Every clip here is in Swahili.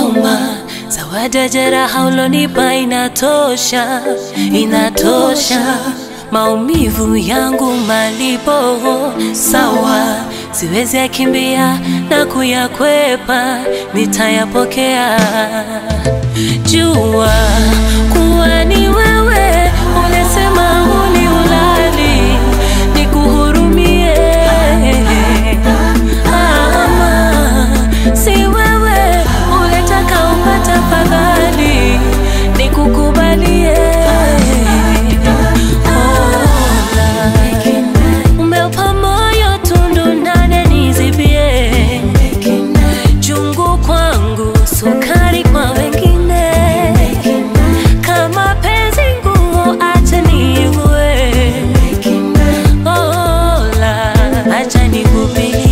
huruma. Zawadi ya jeraha ulonipa inatosha, inatosha. Maumivu yangu malipo sawa, siwezi yakimbia na kuyakwepa, nitayapokea. Jua kuwa ni wewe, unasema huni ulali, nikuhurumie ama si wewe unataka upate fadhali, nikukubalie. Ola, umeupa moyo tundu ndani nizibie, chungu kwangu, sukari kwa wengine. Kama penzi ngumu, acha niigue. Ola, acha nikupigie.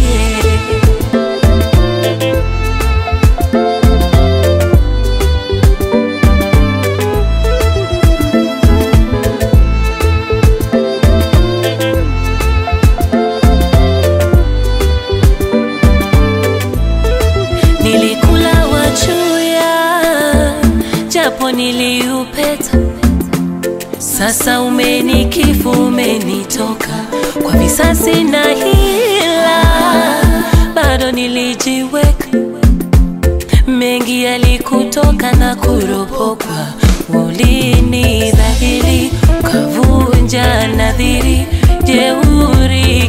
Nilikula wachuya japo niliupeta, sasa umenikifu, umenitoka kwa visasi na hila, bado nilijiweka mengi yalikutoka na kuropokwa, ulini dhahiri ukavunja nadhiri, jeuri